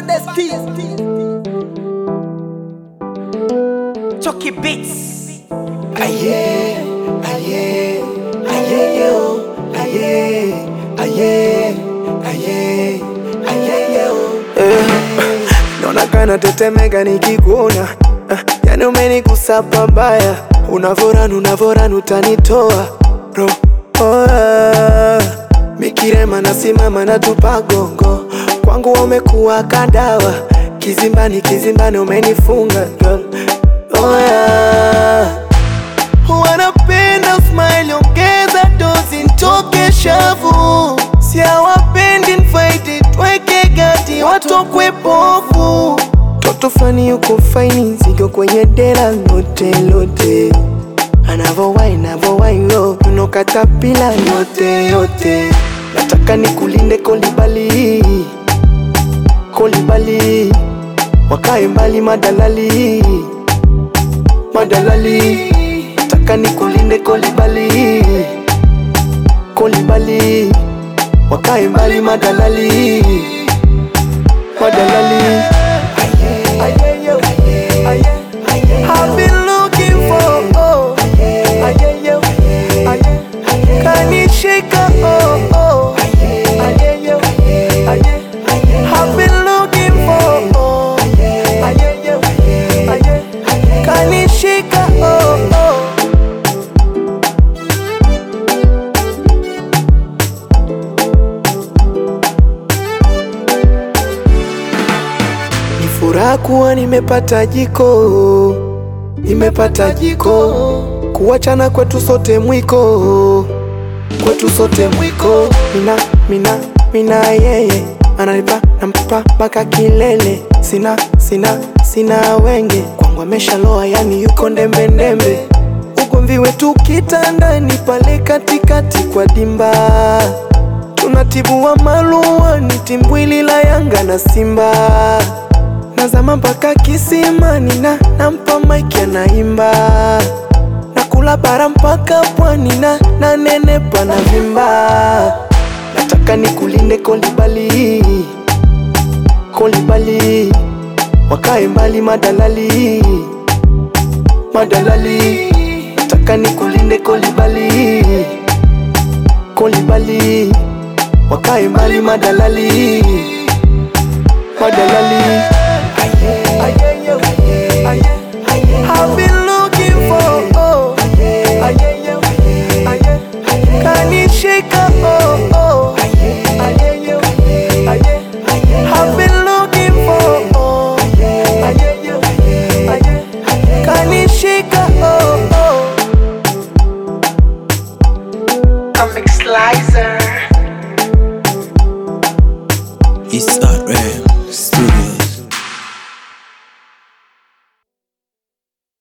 Modesty. Chucky Beats. Aye, aye, aye, yo, aye, aye, aye, aye, yo. Eh, naona kana tetemeka nikikuona eh, yani umenigusa pabaya, unavoran unavoran utanitoa ro oh, ah. Mikirema nasimama na tupa gongo, kwangu umekuwa kadawa, kizimbani kizimbani umenifunga girl. Oh, yeah. Wanapenda smile ongeza dozi ntoke shavu, siawapendi nfaiti tweke gati watokwe pofu. Toto fani yuko faini zigo kwenye dela lote lote, anavowai navowai yo unokatapila yote yote. Nataka nikulinde kolibali kolibali, wakae mbali madalali madalali taka nikulinde kolibali kolibali wakae mbali madalali madalali I've been looking for oh ayeyo kanishika oh oh ayeyo I've been looking for oh ayeyo kanishika oh oh Ni furaha kuwa nimepata jiko, nimepata jiko, kuachana kwetu sote mwiko, kwetu sote mwiko. Mina, mina, mina yeye ananipa nampa mpaka kilele, sina, sina, sina wenge kwangu ameshaloa, yani yuko ndembe ndembe. Ugomvi wetu kitandani pale katikati kwa dimba tunatibua malua ni timbwili la Yanga na Simba nazama mpaka kisimani na nampa maiki anaimba nakula bara mpaka pwani na nanenepa na vimba nataka nikulinde kolibali kolibali wakae mbali madalali madalali nataka nikulinde kolibali kolibali wakae mbali madalali madalali I've been looking for oh ayeyo kanishika oh oh ayeyo I've been looking for oh ayeyo kanishika oh oh Comic Slicer. It's Art Ram Studio.